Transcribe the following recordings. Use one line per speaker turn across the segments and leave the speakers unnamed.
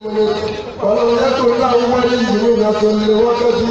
ولو يكن أولين لوقت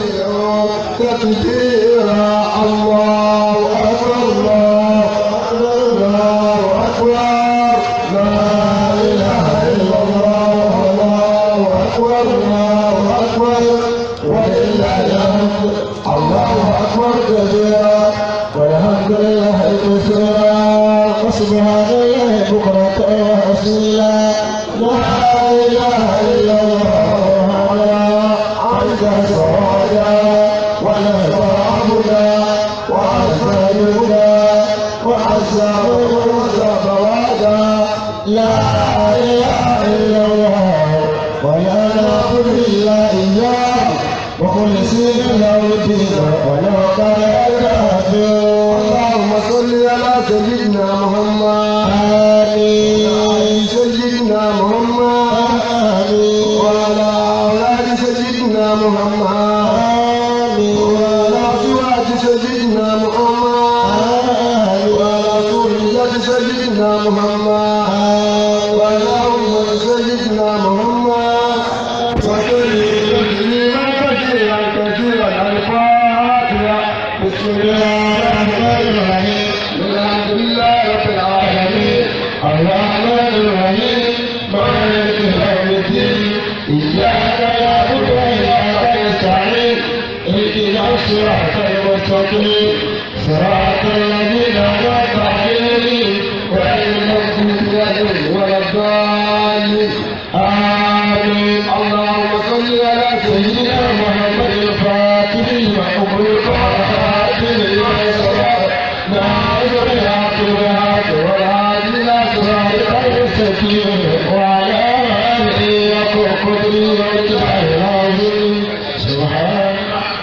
تكبيرا الله أكبر الله أكبر الله أكبر لا إله إلا الله الله أكبر الله أكبر ولله الحمد الله أكبر كبيرا والحمد لله كثيرا وسبحان الله بكرة وأصيلا لا إله إلا الله عند سوادا ولا تعبدا وعز يهدى وعز وعز بوادا لا إله إلا الله ولا نعبد إلا إياه ومخلصين له الدين ولو كره الكافرون اللهم صل على سيدنا محمد آمين سيدنا محمد آمين وعلى أولاد سيدنا محمد آمين وعلى أزواج سيدنا محمد آمين وعلى ذرية سيدنا محمد آمين وعلى أمة سيدنا محمد وكل مسلما كثيرا كثيرا الفاتحة بسم الله الرحمن الرحيم الحمد لله رب العالمين الرحمن الرحيم مالك يوم الدين إياك نعبد وإياك نستعين اهدنا الصراط المستقيم صراط الذين أنعمت عليهم غير المغضوب عليهم ولا الضالين آمين اللهم صل على سيدنا محمد الفاتح لما أغلق والخاتم لما سبق ناصر الحق بالحق والهادي إلى صراطك المستقيم وعلى آله حق قدره واتباعه العظيم سبحان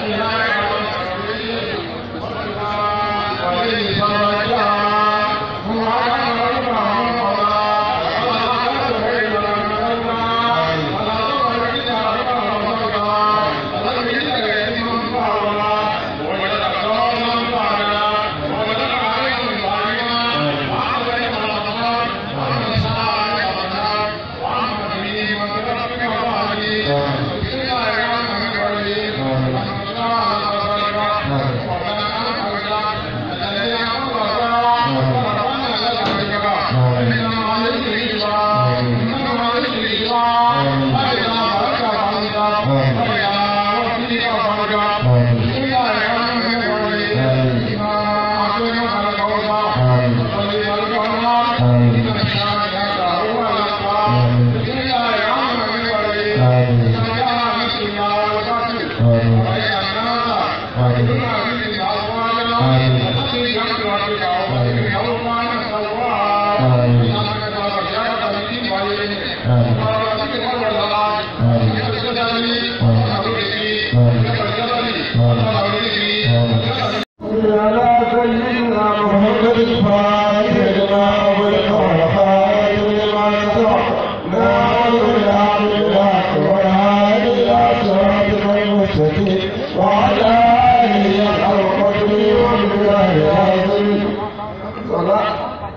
على سيدنا محمد الفاتح لما أغلق والخاتم لما سبق ناصر الحق بالحق والهادي إلى صراطك المستقيم وعلى آله حق قدره ومقداره العظيم صلاة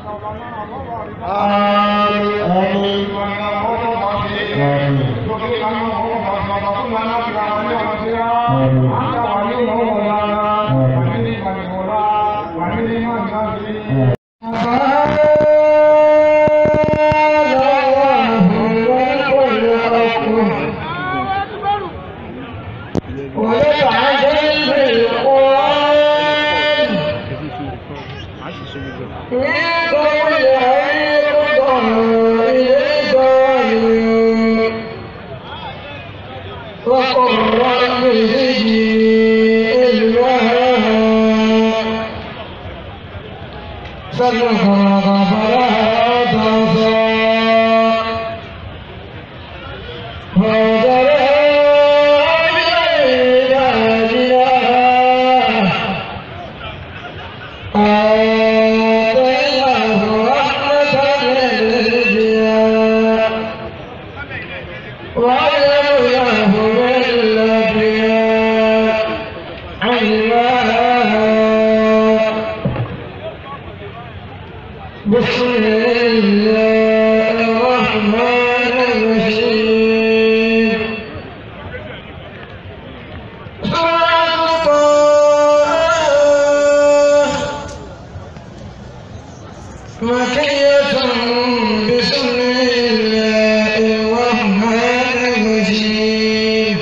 آمين آمين وقل رب زدني علما صدق فلا تنسى فوجد آتيناه رحمة من الدنيا وعلمناه من الأنبياء علما بسم الله الرحمن الرحيم مكية بسم الله الرحمن الرحيم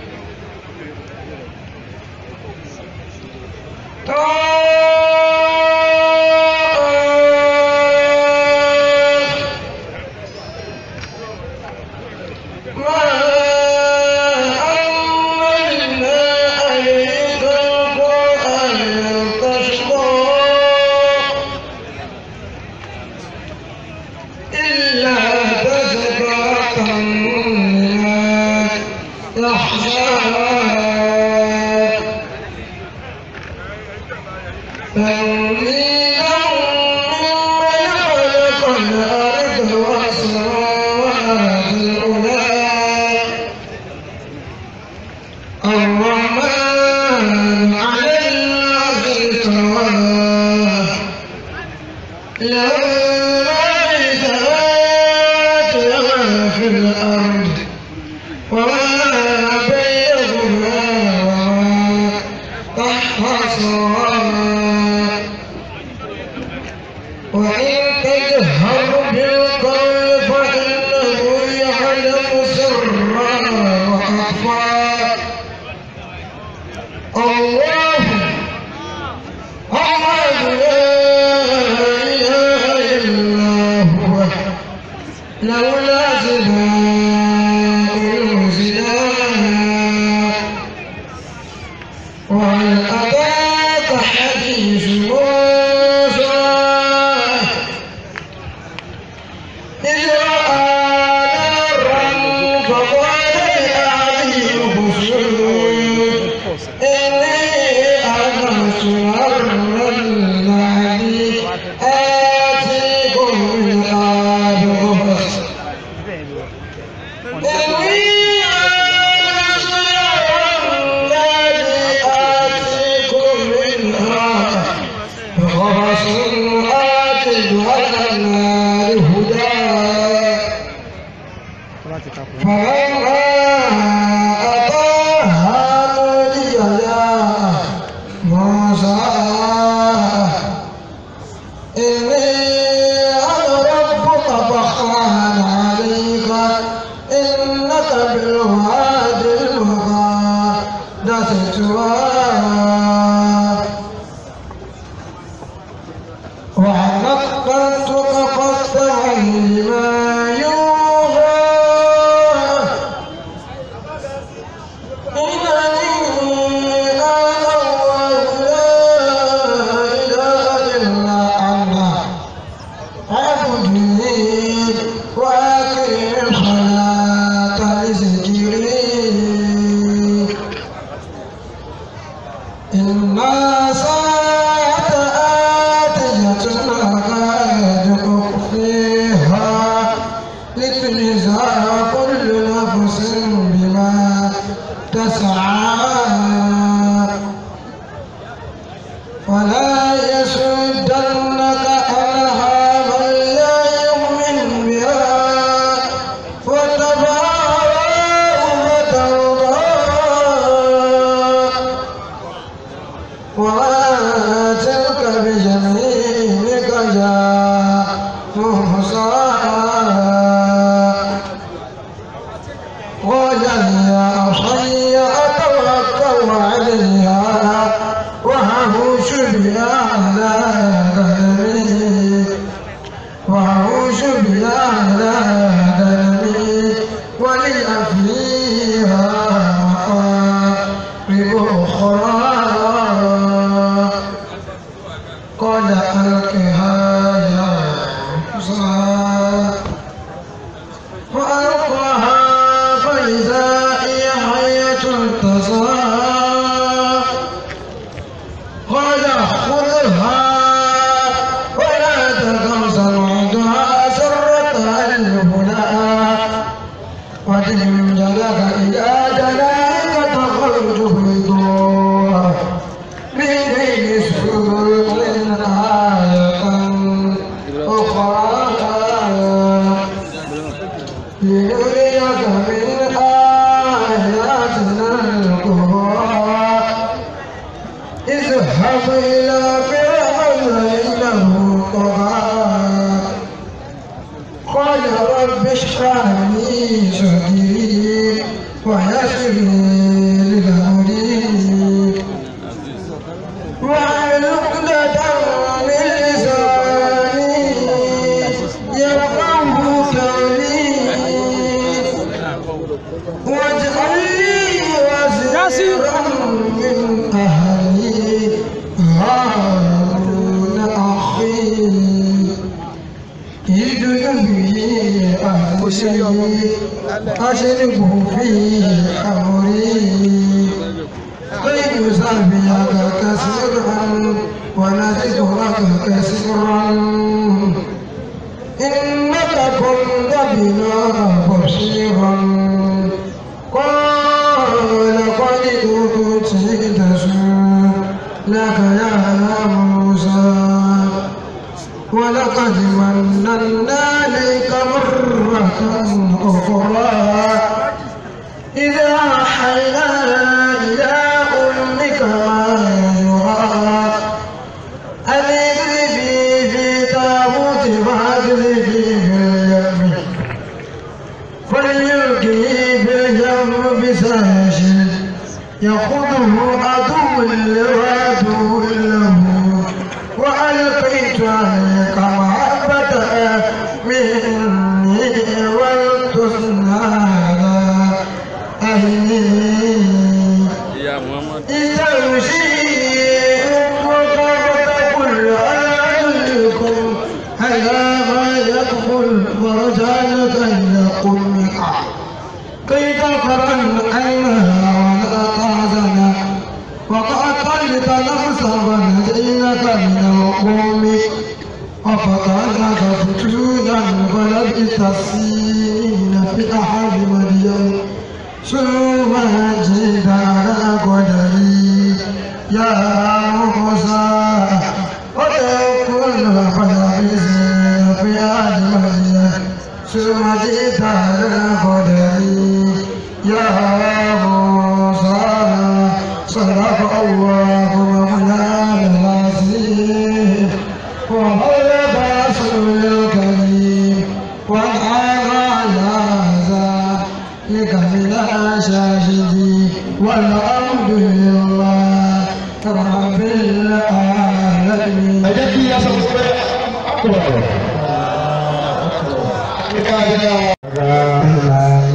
ما أنزلنا عليك القرآن تشقى إلا تذكرة لمن يخشى تنزيلا ممن خلق الأرض والسماوات العلى الرحمن على العرش استوى له ما في السماوات وما في الأرض وما بينهما وما تحت السماء وإن تجهر بالقول فإنه يعلم سرا وأخفى الله الله لا إله إلا هو لولا سماء الزنا وهل أتاك حديث موسى إذ رأى نارا فقال لأهله خذوا إني أنست نارا الذي آتيكم من آدم إني آنست نارا الذي آتيكم منها بخبص آتد على النار هدى فلما أتاها نودي يا موسى إني أنا ربك فاخلع عليك إنك بالواد المقدس طوى وعلقتك فاستمع لما يوحى إنني أنا الله لا إله إلا أنا عبدني وأقم الصلاة لذكري إن ساعة آتية أكاد أخفيها لتجزى كل نفس بما تسعى ولا يسدنك عنها من لا يؤمن بها واتبع هواءه فترضى وما تلك بجميلك يا موسى قال يا عصي أتوكل عليها وأهوش بها على غنمي وأهوش بها على غنمي ولي فيها مآرب أخرى قال ألقها يا موسى وألقاها فإذا هي حية تسعى قال خذها ولا تخف سنعدها سرة الهدى وتلم جلك إلى جلالك تخرج بيضاء من بين سبل آية كرسي أشركه في أمري كي نسبحك كثيرا ونذكرك كثيرا إنك كنت بنا بصيرا قال قد أوتيت لك يا موسى ولقد مننا عليك مرة أخرى إذا أوحينا إلى أمك ما يوحى أن اقذفي في تابوت فاقذفي في اليم فليلقه في اليم بساشد يأخذه عدو لعدو له وألقيت عليك محبة مني ولتصنع على عيني
ìyá muhammad
استمشي وتقول أعلمكم على ما يقبل ورجعلك إلى أمك كي تقرأ عينها ولا تحزن وقتلت نفسا ونجينك من القوم وفتناك فتونا فلبثت السنين في أحد مدين ثم جئت على قدري يا موسى وتكون فلبثت في أحد مدين ثم جئت على قدري يا موسى صدق الله مولانا العظيم ومولى رسول الكريم ونعم على ذلك من الشاهدين والحمد لله رب العالمين
ẹ jẹ́ kí a sọ pé àkùrọ̀ kíkà jẹ́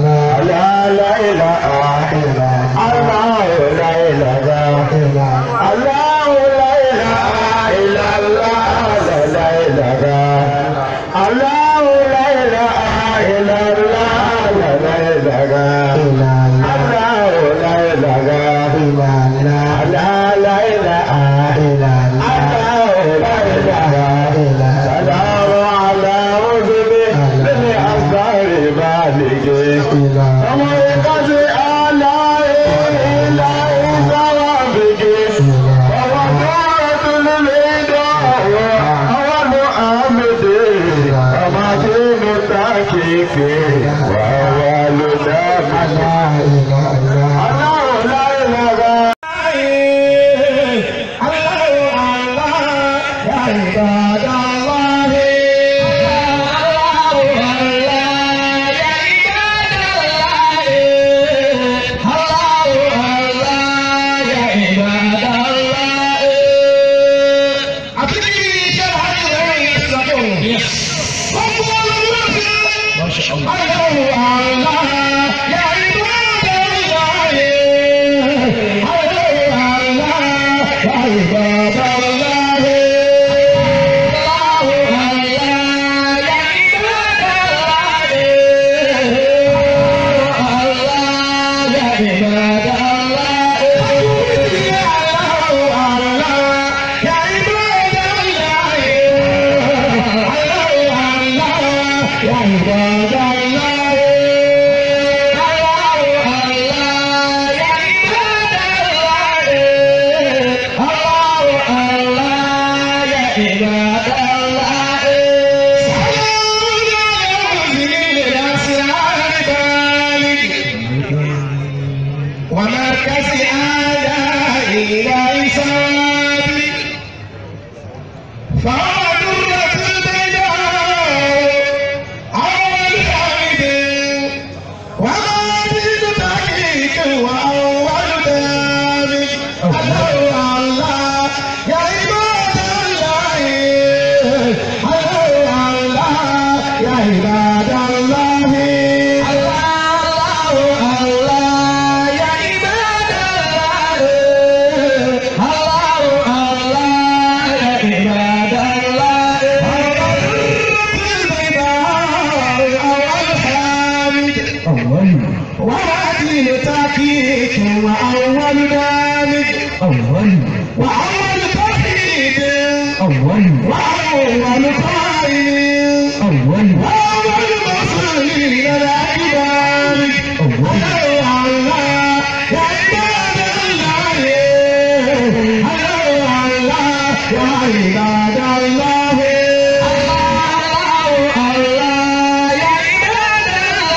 Salamu ala rúbílẹ̀ lẹ́ni àgbáre bá lè gẹ̀. Ọmọ ìkọ́sí aláì ilá ìsáwà bègé. Ọmọ tó rọ̀tún nílé dọ̀wọ́. Ọwọ́ mú àmìdè. Ọmọ tí mo ta kéèké. Wà wà ló dá mi. Aláwọ̀ láì lára.
ومركز أعداء إلى إصابي فهو درة البيضاء أول حمد ومادد تحقيق وأول دامج الله الله يا عباد الله الله الله يا عباد الله الله الله يا عباد الله الله الله يا عباد الله وأول ذلك
أول
وأول توحيد
أول
وأول قائل
أول
وأول مسلمين الأكبر
أول
الله يا عباد الله الله يا عباد الله الله الله يا عباد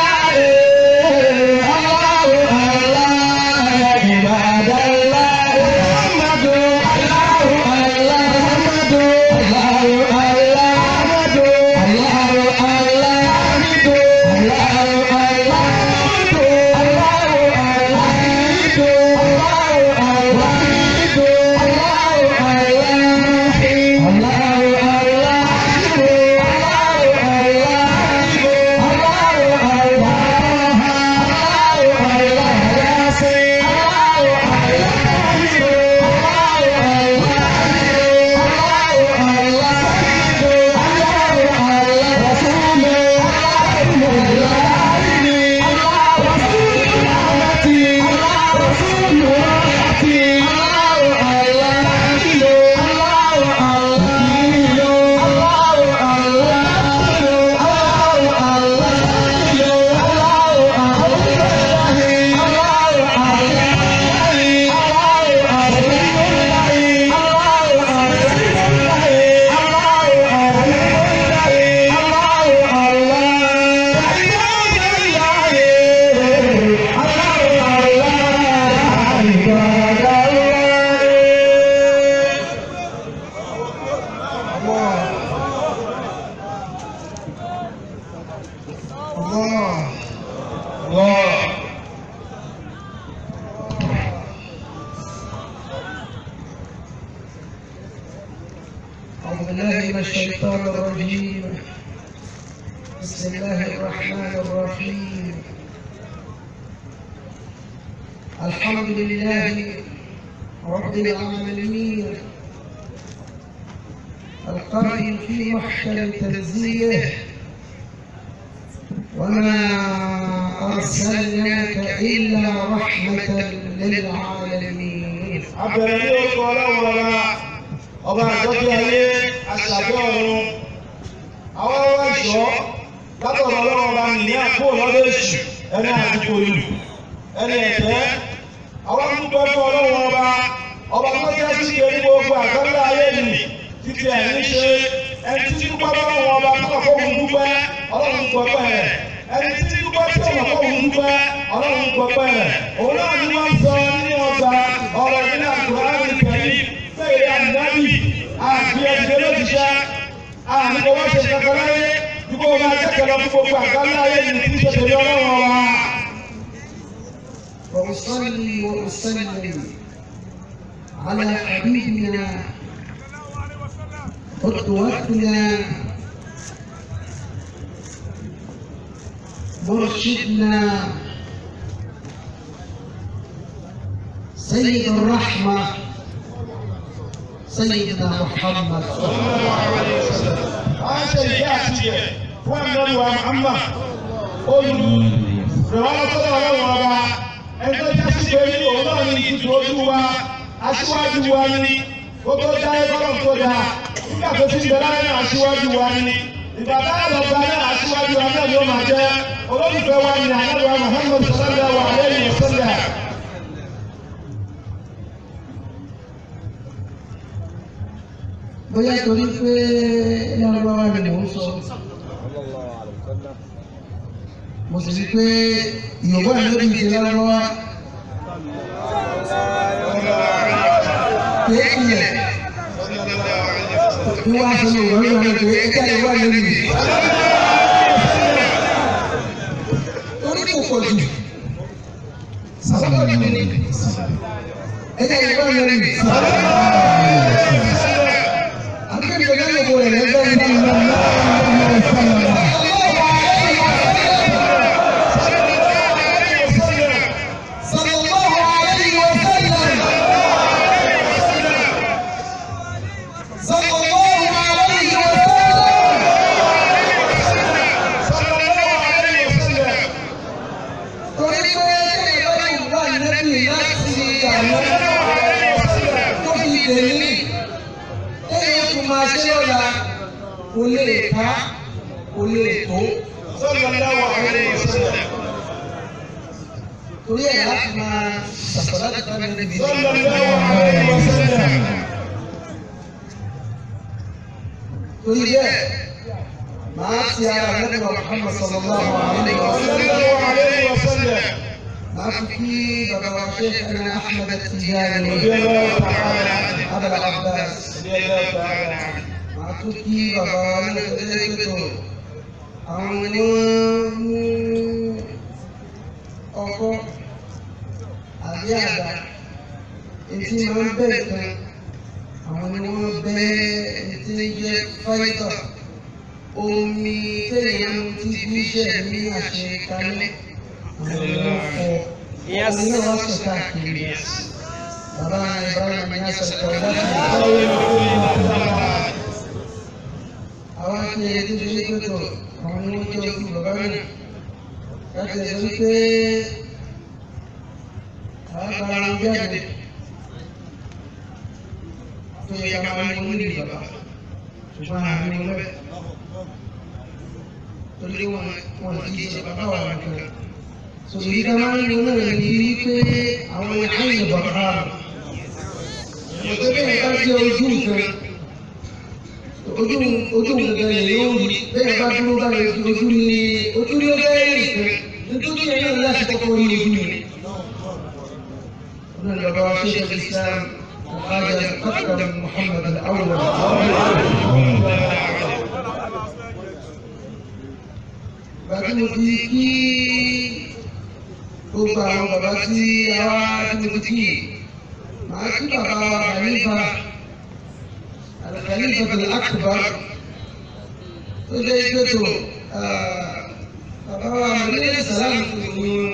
الله الله الله يا عباد الله محمد الله الله محمد الله الله محمد الله الله حمد الله الله حمد الله الله حمد الله الله حمد الله الله حمد الله الله
الله الله أعوذ بالله من الشيطان الرجيم بسم الله الرحمن الرحيم الحمد لله رب العالمين القائل في محكم تنزيله وما أرسلناك إلا رحمة للعالمين
abẹ̀rẹ̀ ní orúkọ ọlọ́run ọba ọba àjọpẹ́ ayé àṣàjọ ọ̀run àwọn ọwọ́ ìṣọ́ látọ̀rọ̀ ọlọ́run ọba nìyí àpò lọ́dọ̀ èṣù ẹni àdúgbò ìlú ẹni ẹ̀tẹ́ àwọn dúpẹ́ fún ọlọ́run ọba ọba tó jẹ́ sí ìgbé ní gbogbo àgbẹ̀lẹ̀ ayé nì títí ẹ̀ ní ṣe ẹni tí dúpẹ́ fọlọ́run ọba tó kọ̀ fóun dúpẹ́ ọlọ́run gbọ́pẹ́ rẹ̀ ẹni tí dúpẹ́ tí ọ̀nà fóun dúpẹ́ ọlọ́run gbọ́pẹ́ rẹ̀ òun náà ni wọ́n sọ nínú ọgbà ọ̀rọ̀ nínú àkùrán ìkẹyìn fẹ́ẹ̀rẹ̀ ànábì àti ẹ̀dẹ̀ lójúṣẹ́ àmì kò wá ṣe kankan láyé dúpọ̀ máa jẹ́kẹ̀lọ́ fún gbogbo àgbáńlá ayé ní tí ṣe tẹ̀lé ọlọ́run wa.
وأصلي وأسلم على حبيبنا قدوتنا مرشدنا سيد الرحمة سيدنا محمد
a ń ṣe ìyá àti ìyẹ fún ẹ̀mí wa Muhammad olùrànwọ́ sọ́dọ̀ ọlọ́run ọba ẹni tó já sí pé ní òun náà ní ìtutù ojú wa aṣíwájú wa ní kó tó dá ẹgbọ́n tó dá nígbà tó ti ń bẹ láyé náà aṣíwájú wa ní ìgbà táyà lọ gba náà aṣíwájú wa náà ni ó máa jẹ́ olólùfẹ́ wa ní ànábìá Muhammad sallallahu alayhi wa sallam.
bóyá torí pé lárúbáwá ni mò ń sọ mo sì rí pé yorùbá lórí ìdí lárúbáwá pé ilẹ̀ bí wọ́n á sọ ní ìwọ̀n ìwọ̀n pé ẹja yorùbá lórí ìdí. torí kò pọ̀ jù sábà ní ẹja yorùbá lórí ìdí. Akhirnya kan boleh lepas Sallallahu alaihi wasallam. Sallallahu alaihi wasallam. Torí pé ẹgbẹ́ ìbára ìwà nẹ́bí láti kò lè ká kò lè tó
sallallahu alaihi wasallam.
torí ẹ̀ láti máa ṣàṣàlá ti ká lẹ́nu ibi.
sallallahu alaihi wasallam.
torí bẹ́ẹ̀ máa ti ara lẹ́nu Muhammad sallallahu alaihi wa sallam.
sallallahu alaihi wasallam.
máa fi kí bàbá wa Sheikhana Ahmad Tijani
radiyallahu ta'ala anhu.
Abul Abbas.
radiyallahu ta'ala anhu.
máa tún kí bàbá wa ní ọjọ́ ìpètò àwọn ni wọ́n mú ọkọ́ àbí àdá etí máa ń bẹ̀ kan àwọn ni wọ́n bẹ́ etí ń jẹ́ fáìtà omi téèyàn mú tí bíṣẹ̀ ní àṣẹ kalẹ̀ àwọn ni wọ́n fọ omi náà wá sọ káàkiri bàbá Ibrahim ní àṣẹ kọ̀ láti àwọn akéde tó ṣe pẹ̀tọ̀ àwọn ni wọ́n jẹ́ ojú bàbá náà láti ẹ̀sọ́ wípé àwọn bára wọn jáde tó yẹ ká máa ní wọn nílùú bàbá ṣùgbọ́n àwọn ní wọn bẹ́ẹ̀ torí wọn wọn kì í ṣe bàbá wà nìkan sọ̀rọ̀ yìí ká máa ní wọn náà ní wípé àwọn àyè bàbá rẹ̀ òtún bẹ́ẹ̀ ká jẹ́ ojú nǹkan ojú ojú nǹkan yẹn yóò rí bẹ́ẹ̀ bá dúró báyìí ojú ni ojú ni ó bẹ́ẹ̀ rí nǹkan nítorí ẹ̀ náà láti kọ́kọ́ rí ojú ni. ọdún ìjọba wa ṣe ṣe Islam ọ̀hájà akram Muhammad al-awwal. bàtí mo fi kí gbogbo àwọn bàbá tí a wá tí mo fi kí màá kí bàbá wa Khalifa. الخليفة الأكبر وجيته bàbá wa mọ̀lẹ́ sàlámù tó ní wọn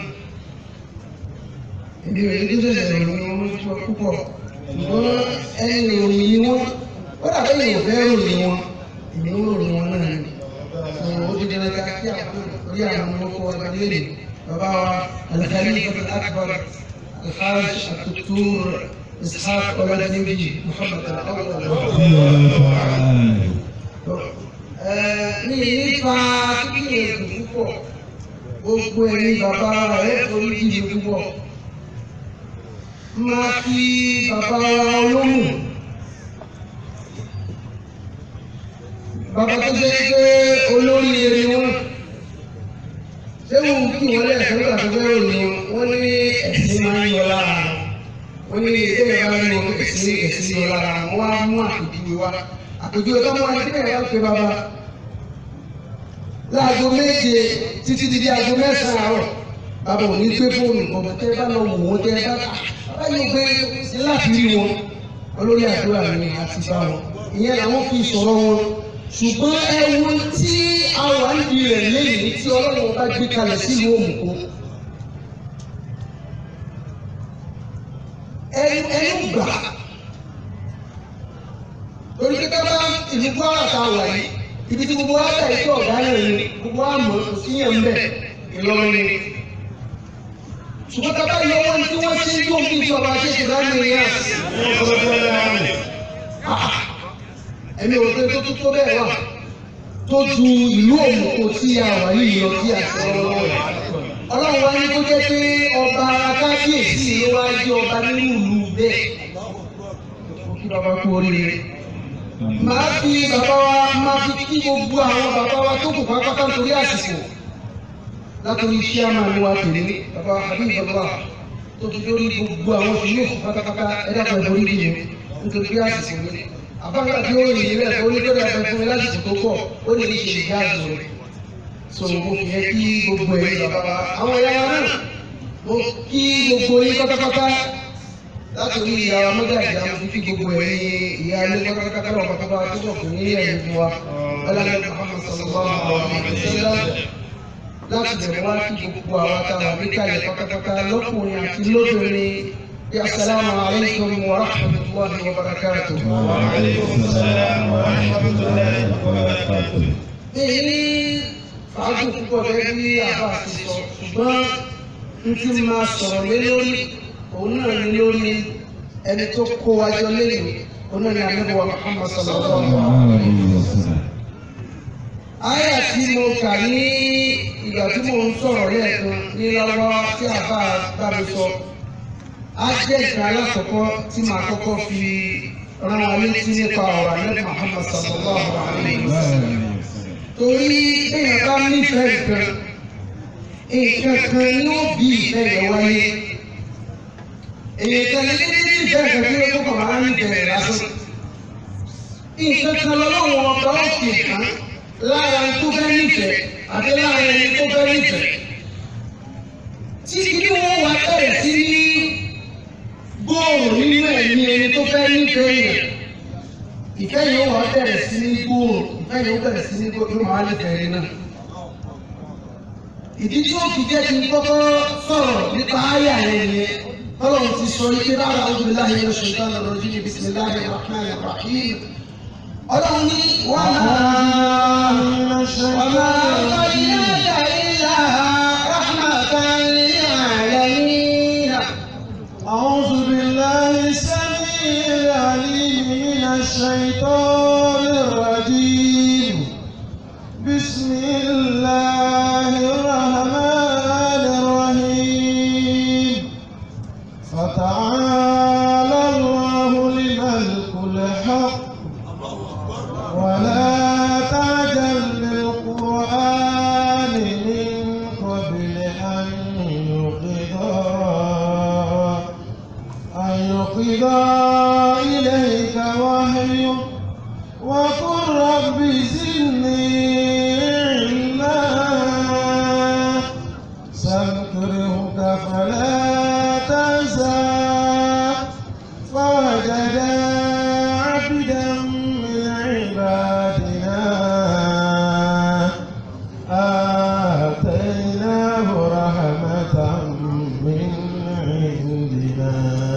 èmi ò ní tó ṣẹ̀ṣẹ̀ ní wọn tó púpọ̀ ṣùgbọ́n ẹni ìròyìn ni wọn ó dàbí èèyàn fẹ́ ròyìn wọn èmi ń ròyìn wọn náà ni fún ó ti dẹ́rẹ́ ká kí àwọn orí àwọn ọmọ kọ́ ọba lélẹ̀ bàbá wa al-Khalifa al-Akbar al-Hajj al-Doktor إسحاق ولد نبي محمد الأول ní nípa kíkìyèsí púpọ̀ gbogbo ẹ̀yin bàbá rẹ̀ orí ìdí púpọ̀ máa fi bàbá wa olóhùn bàbá tó jẹ́ pé olórí eré wọn ṣé wù kí wọ́n lẹ̀ sọ́gbà tó fẹ́ ròyìn wọn ní ẹ̀sìn máa ń yọ lára wọn wọ́n ní ilé ìwà ní wọn èsì èsì ní ọ̀la wọn á mú àpèjúwe wá àpèjúwe tó mú wa ní ilé ìwà pé bàbá láago méje títí di di aago mẹ́sàn-án àárọ̀ bàbá ò ní gbé fóònù bọ̀bọ̀ tẹ́ bá lọ wò wọ́n tẹ́ bá bàbá yóò gbé láti rí wọn olórí àdúrà ni àti bá wọn ìyẹn làwọn fi sọ̀rọ̀ wọn ṣùgbọ́n ẹwu tí àwọn àǹdí rẹ̀ lẹ́yìn tí ọlọ́run bá gbé kalẹ̀ sílùú òmùkó ẹnu ẹnu gbà lórí kíkẹ́ bá ìlú kwara ta wà yìí ibi tí gbogbo wa tẹ̀ sí ọ̀gá náà ni gbogbo wa mọ̀ kò sí yẹn bẹ̀ Ìlọrin ni ṣùgbọ́n tá a bá yọ wọn tí wọ́n ṣe yóò bí ìjọba ṣe ṣe dá ní ìyá ẹ̀mí ò pé tó tó tó bẹ́ẹ̀ wà tó ju ìlú òmùkò tí a wà yìí lọ sí àti ọlọ́wọ́ rẹ̀ ọlọ́run wa ní kó jẹ́ pé ọba kábíyèsí ló wá jẹ́ ọba nínú ìlú bẹ́ẹ̀ kí bàbá kú oríire màá fi bàbá wa máa fi kí gbogbo àwọn bàbá wa tó kù pátápátá nítorí àsìkò látòrí iṣẹ́ àmàlù wa tèmi bàbá habib bàbá tó fi lórí gbogbo àwọn ìlú pátápátá ẹ̀dá kan ìborí bí mi nítorí bí àsìkò mi àbáńgá tí ó rìn rẹ̀ ó ní lórí abẹ fún mi lásìkò tó pọ̀ ó lè ní ṣe ìyá àzọ rẹ̀ so mo fi yẹ kí gbogbo ẹ̀yin bàbá wa àwọn ẹ̀yà wa náà mo kí gbogbo yín pátápátá látòrí ìyá wa mọ́jà ìyá mo fi kí gbogbo ẹ̀yin ìyá ilé pátápátá wọn pátápátá tó sọ̀ fún ní ẹ̀yìn fún wa ọlọ́run Muhammad sallallahu alaihi wasallam láti bẹ̀rẹ̀ wá kí gbogbo àwọn táwọn níkàlẹ̀ pátápátá lọ́kùnrin àti lóbìnrin bí asalaamu alaykum wa rahmatulahi wa barakatuh.
وعليكم السلام ورحمة الله وبركاته.
èyí ní fàájì púpọ̀ gẹ́gẹ́ bí àbá ti sọ ṣùgbọ́n n ti máa sọ̀rọ̀ lé lórí òun náà ní lórí ẹni tó kó wájọ lẹ́yìn òun náà ní anábọ̀wá Muhammad sallallahu alaihi wa sallam. Àyà tí mo kà ní ìgbà tí mo ń sọ̀rọ̀ lẹ́ẹ̀kan ní lọ́wọ́ tí àbá bá mi sọ. Á jẹ́ ìgbà alákọ̀ọ́kọ́ tí màá kọ́kọ́ fi rán wa létí nípa ọ̀rọ̀ àlẹ́ Muhammad sallallahu alayhi wa sallam. Torí èèyàn bá nífẹ̀ẹ́ nǹkan, nǹkan kan ni ó bí ìfẹ́ yẹn wáyé. Èèyàn kan ní ní nífẹ̀ẹ́ nǹkan tí ó kọ́kọ́ máa ń nífẹ̀ẹ́ rẹ̀ lásán. Nǹkan kan lọ́wọ́ ọba ó fi hàn lára ẹni tó fẹ́ nífẹ̀ẹ́ àti lára ẹni tó fẹ́ nífẹ̀ẹ́. Tí kí wọ́n wá bẹ̀rẹ̀ sí ní gbòòrò nínú ẹ̀mí ẹni tó fẹ́ nífẹ̀ẹ́ yẹn. Ìfẹ́ yìí ó wá bẹ̀rẹ̀ sí ní gbòòrò, ìfẹ́ yìí ó bẹ̀rẹ̀ sí ní gbòòrò, yóò máa nífẹ̀ẹ́ rẹ̀ náà. Ìdí tí ó fi jẹ́ kí n kọ́kọ́ sọ̀rọ̀ nípa àyà yẹn ni Ọlọ́run ti sọ ike rárá ọdún láyé oṣù ìdáná lọ́jọ́ ní bisimilahi rahman rahim. Ọlọ́run ní wàhálà. وما أرسلناك إلا رحمة للعالمين
أعوذ بالله السميع العليم من الشيطان الرجيم بسم الله الرحمن الرحيم فتعالى الله الملك الحق ولا تعجل بالقرآن من قبل أن يقضى أن يقضى إليك وحيه وقل رب زدني علما سنكرهك فلا تنسى فوجدا عبدا من عبادنا آتيناه رحمة من عندنا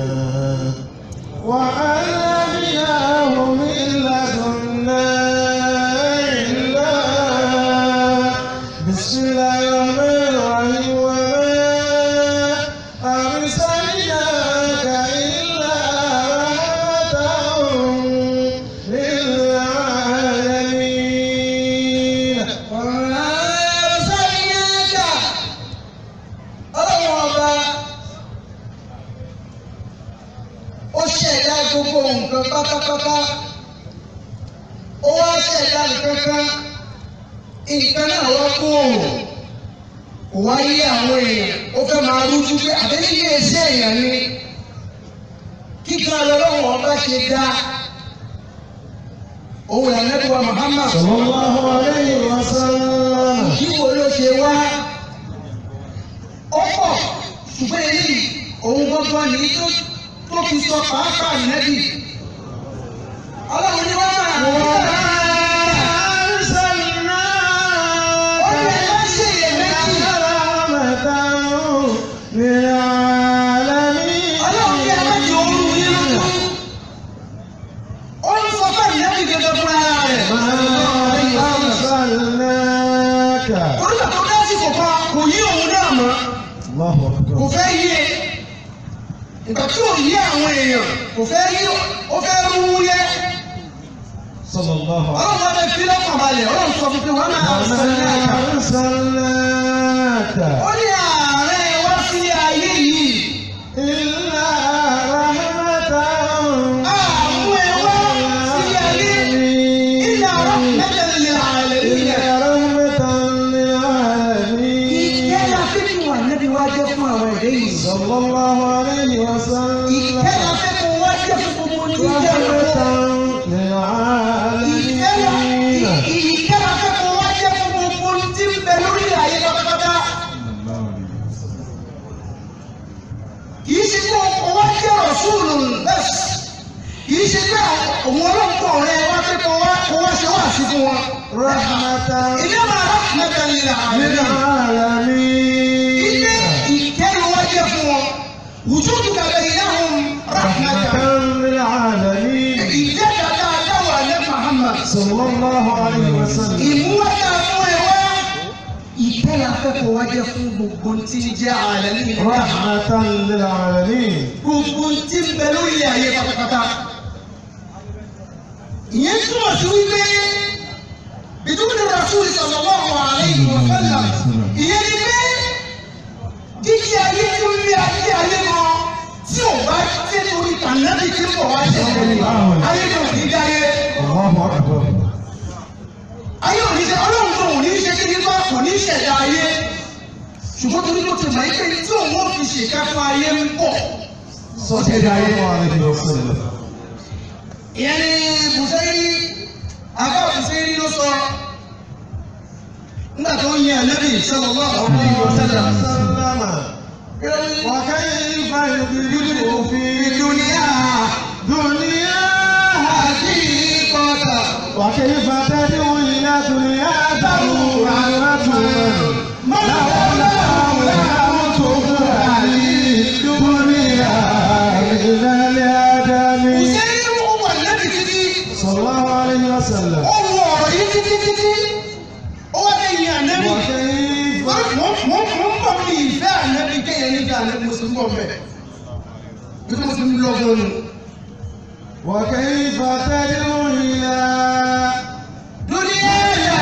وعلمناه من لدنا علما بسم الله الرحمن الرحيم وما أرسلناك إلا رحمة للعالمين
وما أرسلناك Ọlọ́run ọba ó ṣẹ̀dá gbogbo nǹkan pátápátá ó wá ṣẹ̀dá nǹkan kan nǹkan náà wá kó òòrùn kò wá yé àwọn èèyàn ó fẹ́ máa rújú pé àbẹ́lẹ́ yé ẹsẹ̀ èèyàn ni kíkan lọ́lọ́run ọba ṣe dá òun ìrànlẹ́bùwà Muhammad
صلى الله عليه وسلم
ìwò ló ṣe wá ó pọ̀ ṣùgbọ́n eléyìí òun gbọ́gbọ́n ní tó tó fi sọ pàápàá nẹ́bì ọlọ́run ní wọ́n máa wọ́n ó ní ẹ má ṣe iyèméjì ọlọ́run ní ẹ má jẹ ooru yín lójú ó ń sọ fún ìnẹ́bì gẹ́gẹ́ fún ara rẹ̀ orúkọ tó dá sí kò kan kò yí òun náà mọ́ kò fẹ́ yí e ìgbà tí ò yí àwọn èèyàn kò fẹ́ yí ó fẹ́ rú yẹ.
صلى الله عليه
ọlọ́run wọn bẹ fi lọ́kàn balẹ̀ ọlọ́run sọ fún pé wọ́n máa ń sọ ní àjà.
أرسلناك
ó ní ààrẹ wá sí ayé yìí
إلا رحمة
àmú ẹ wá sí ayé ilẹ̀ ọ̀rọ̀ mẹ́tẹ̀lélẹ̀ ààrẹ ilẹ̀.
إلا رحمة للعالمين
ìkẹ́ la fi fún wa níbi wá jẹ́ fún àwọn ẹ̀dẹ́ yìí.
صلى الله عليه وسلم
ìkẹ́ la fi fún wa jẹ́ fún gbogbo ní ìjẹ́
رحمة
ìwọ. ìkẹ́ la
للعالمين
ìkẹ́ la fi fún wa jẹ́ fún gbogbo tí ń bẹ lórí ayé pátápátá. kì í ṣe pé ọkọ̀ wá jẹ́ ọ̀ṣunù bẹ́ẹ̀ kì í ṣe pé òun ọlọ́pàá ọ̀rẹ́ wá pé kó wá kó wá ṣe wá sí fún wọn.
رحمة
ilé máa rahmatan lil alamin.
للعالمين
ilé ìkẹ́rù wá jẹ́ fún wọn. wujuduka baynahum rahmatan.
رحمة للعالمين
ìjẹ́ dada adáwọ̀ alẹ́ Muhammad.
صلى الله عليه وسلم
ìmúwájà fún ẹ wá. ìkẹ́ la fẹ́ kó wá jẹ́ fún gbogbo tí ń jẹ́ àlẹ́ nínú ìlú.
رحمة للعالمين
gbogbo tí ń bẹ lórí ayé pátápátá. ìyẹn túmọ̀ sí wípé bidúni rasul sallallahu alaihi wa sallam ìyẹn ni pé jíjí ayé tí ó lé ayé ayé mọ tí ò bá jẹ́ torí kànáàbì tí kò wá ṣẹlẹ̀ ní ayé kò ní dáyé
Allahu akbar.
ayé ò ní ṣe ọlọ́run tó ò ní ṣe kí nípa kò ní ṣẹ̀dá ayé ṣùgbọ́n torí tó ti mọ̀ ẹ́ pé tí òun ó fi ṣèkà fún ayé ń bọ̀ sọ́ṣẹ̀dá ayé.
Sallallahu alaihi wasallam.
ìyẹn ni bùsẹ́rì àbá bùsẹ́rì ló sọ nígbà tó ń yẹ ẹlẹ́bì sallallahu alaihi wasallam.
Sallama. وكيف يدرك في
الدنيا
دنيا
حقيقة
وكيف تدعو إلى دنيا ضرورة لولا لم تفرح الدنيا من الآدم
bùsẹ́rì ló wà lẹ́bì títí
صلى الله عليه وسلم
ó wọ ọ̀rọ̀ yìí títí títí ó wá lẹ́yìn ànẹ́bì.
وكيف
mo mo mo ń bọ̀ bí ìfẹ́ ànẹ́bì kéèyàn nígbà ànẹ́bì mo sì ń bọ̀ mẹ́. bí mo ti ń lọ gan nù.
وكيف تدعو إلى
dúníyà yà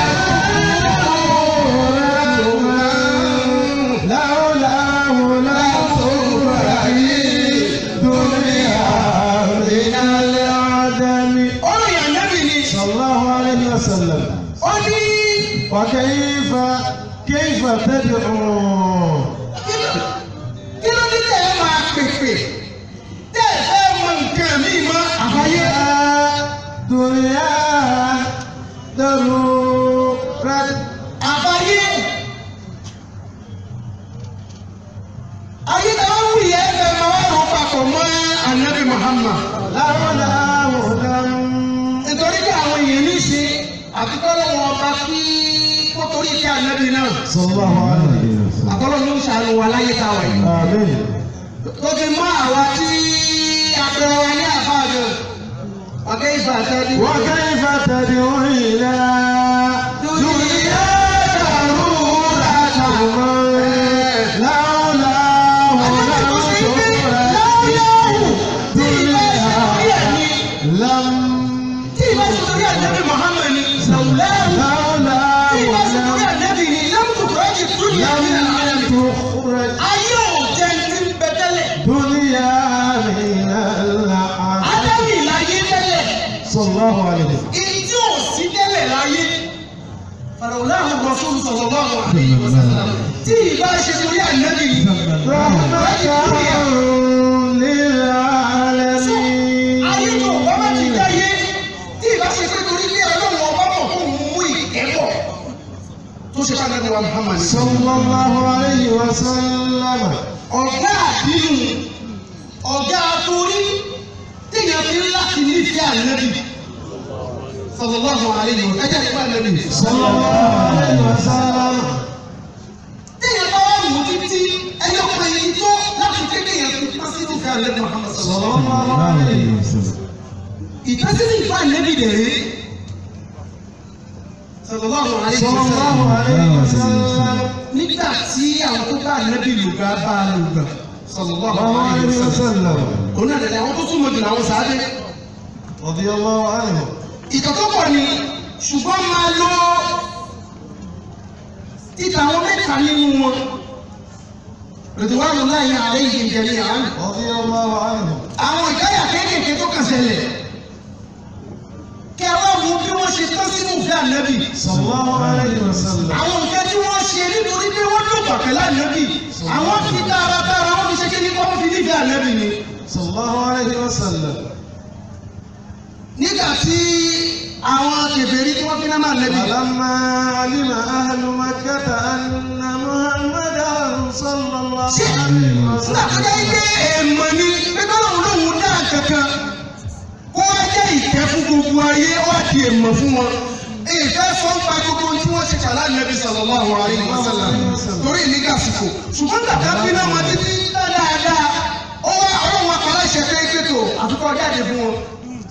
لولاه لم تفرح الدنيا من العدم
ọ̀rọ̀ yà ànẹ́bì ni.
صلى الله عليه وسلم
ó ní
وكيف كيف تدعو
kí ló kí ló ní tẹ́ ẹ máa pèpè tẹ́ ẹ fẹ́ mọ nǹkan mi mọ́ àbáyé.
دنيا ضرورة
àbáyé. ayé náà wù yẹ ẹ fẹ́ máa wá rọ papọ̀ mọ́ ànẹ́bì Muhammad.
لولاه لم
nítorí pé àwọn èèyàn ní í ṣe àtikọ́lọ́ wọn ọba kí kó torí kí ànábì náà
صلى الله عليه وسلم
àkọ́lọ́ ló ń ṣàánú wa láyé tá a wà yìí.
آمين
tó fi mọ́ àwa tí apẹ̀rẹ̀ wa ní àbájọ ọ̀gá ìfà àtẹ́bí.
وكيف تدعو إلى دنيا ضرورة لولاه لم تفرح لم
tí ìbá ṣe torí ànábì Muhammad ni làwùláwù
لولاه
tí ìbá ṣe torí
لم
ànábì ni lẹ́mùtò kọ́ọ̀jì dúnìyà ní àlẹ́
لم تخرج
ayé ò jẹ́ ní bẹ tẹ́lẹ̀
دنيا من العالم
ádámì láyé tẹ́lẹ̀.
صلى الله عليه وسلم
ìdí ò sí tẹ́lẹ̀ láyé fàrọ̀láhùn Rasul sallallahu alaihi wasallam tí ìbá ṣe torí ànábì
رحمة
ayé
للعالمين
tó bá bá ti dáyé tí ìbá ṣe pé torí pé ọlọ́run ọba mọ̀ kó mú ìkẹ́kọ̀ tó ṣe fún ànábì wa Muhammad
صلى الله عليه وسلم
ọ̀gá àbínú ọ̀gá torí téèyàn fi ń láti nífẹ̀ẹ́ ànábì sallallahu alaihi wasallam ẹjẹ́ nípa ànábì
صلى الله عليه وسلم
téèyàn bá wà mú títí ẹyọ kan yìí tó láti pé kéèyàn fi pásítì fún ànábì Muhammad
صلى
sallallahu
الله عليه وسلم
ìtọ́sílẹ̀ ìfọ̀ ànábì dẹ̀ rí sallallahu alaihi
صلى الله
wasallam
عليه وسلم
nígbà tí àwọn tó bá ànábì lùgbà bá a lùgbà sallallahu
الله
alaihi
عليه
wasallam
وسلم
òun náà dẹ̀ àwọn tó súnmọ́ jù làwọn sáábé
رضي الله عنه
ìtọ́ tó pọ̀ ni ṣùgbọ́n máa lọ títa àwọn mẹ́ta nínú wọn ridwanullahi alaihim jami'an
رضي الله عنه
àwọn ìdáyà kéékèèké tó kàn ṣẹlẹ̀ kẹ wá wo bí wọ́n ṣe tán sínú ìfẹ́ ànábì
صلى الله عليه وسلم
àwọn nǹkan tí wọ́n ṣe nítorí pé wọ́n lò pàpẹ́ ànábì àwọn fi dáradára wọ́n fi ṣe kí ní kọ́ wọ́n fi nífẹ̀ẹ́ ànábì ni
صلى الله عليه وسلم
nígbà tí àwọn kèfèrí tí wọ́n fi náà ànábì
فلما علم أهل مكة أن محمدا صلى الله
ṣé
عليه
nígbà tó
وسلم
dá ike èèmọ̀ ni pé bọ́lá òun lòun dá kankan kó wá jẹ́ ìkẹ́ fún gbogbo ayé ó wá di èèmọ̀ fún wọn ìfẹ́ sọ ń pa gbogbo ohun tí wọ́n ṣe kàlá nàbí sallallahu alaihi wasallam torí ìníkà àsìkò ṣùgbọ́n gbàgbá bí náà wọn títí dáadáa ó wá ọlọ́run apàlà ìṣẹ̀fẹ́ ìgbẹ́tò àfikọ́ jáde fún wọn.